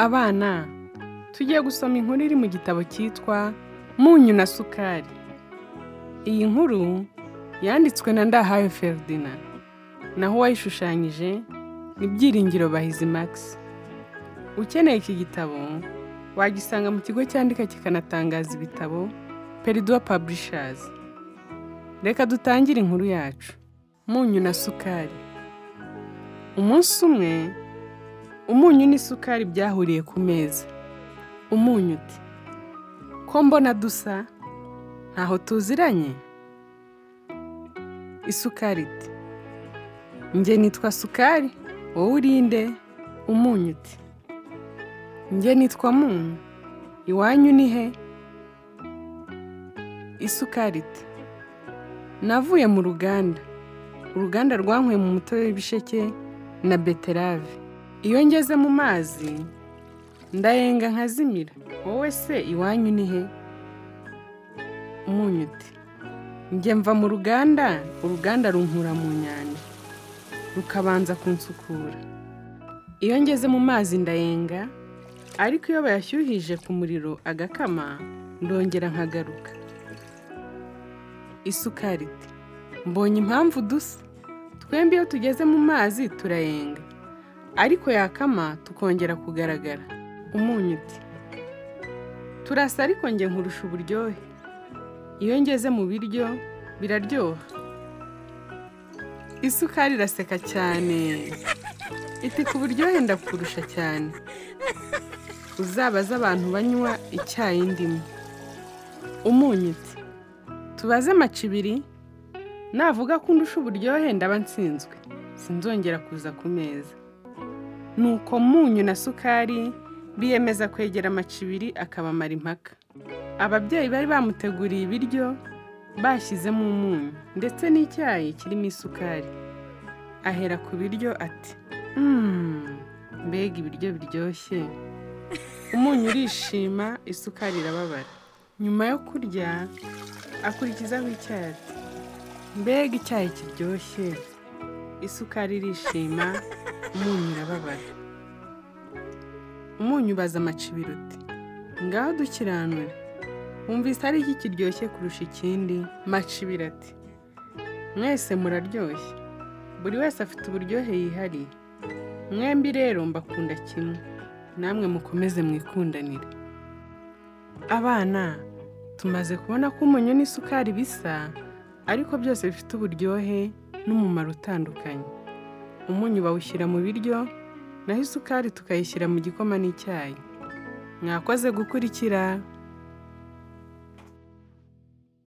Abana tugiye gusoma inkuru iri mu gitabo cyitwa Munyu na Sukari. Iyi nkuru yanditswe na Ndahayo Feridina, naho uwayishushanyije ni Byiringiro Bahizi Max. Ukeneye iki gitabo wagisanga mu kigo cyandika kikanatangaza ibitabo Peridua Publishers. Reka dutangire inkuru yacu. Munyu na Sukari. Umunsi umwe umunyu n'isukari byahuriye ku meza umunyu uti ko mbona dusa ntaho tuziranye isukari iti njye nitwa sukari wowe urinde umunyu uti njye nitwa munyu iwanyu ni he isukari iti navuye mu ruganda uruganda rwanyweye mu mutobe w'ibisheke na beterave iyo ngeze mu mazi ndayenga nkazimira wowe se iwanyu ni he umunyu uti njye mva mu ruganda uruganda runkura mu nyanja rukabanza kunsukura iyo ngeze mu mazi ndayenga ariko iyo bayashyuhije ku muriro agakama ndongera nkagaruka isukari iti mbonye impamvu dusa twembi iyo tugeze mu mazi turayenga ariko yakama tukongera kugaragara umunyu uti turasa ariko njye nkurusha uburyohe iyo ngeze mu biryo biraryoha isukari iraseka cyane iti ku buryohe ndakurusha cyane uzabaze abantu banywa icyayi ndimo umunyu uti tubaze amacibiri navuga ko undusha uburyohe ndaba nsinzwe sinzongera kuza ku meza nuko munyu na sukari biyemeza kwegera amacibiri akabamara impaka ababyeyi bari bamuteguriye ibiryo bashyizemo umunyu ndetse n'icyayi kirimo isukari ahera ku biryo ati "Mm, mbega ibiryo biryoshye umunyu urishima isukari irababara nyuma yo kurya akurikizaho icyayi ati mbega icyayi kiryoshye isukari irishima umunyu irababara umunyu ubaza amacibiri uti ngaho dukiranure wumvise ari iki kiryoshye kurusha ikindi macibiri ati mwese muraryoshye buri wese afite uburyohe yihariye mwembi rero mbakunda kimwe namwe mukomeze mwikundanire abana tumaze kubona ko umunyu n'isukari bisa ariko byose bifite uburyohe n'umumaro utandukanye umunyu bawushyira mu biryo naho isukari tukayishyira mu gikoma n'icyayi mwakoze gukurikira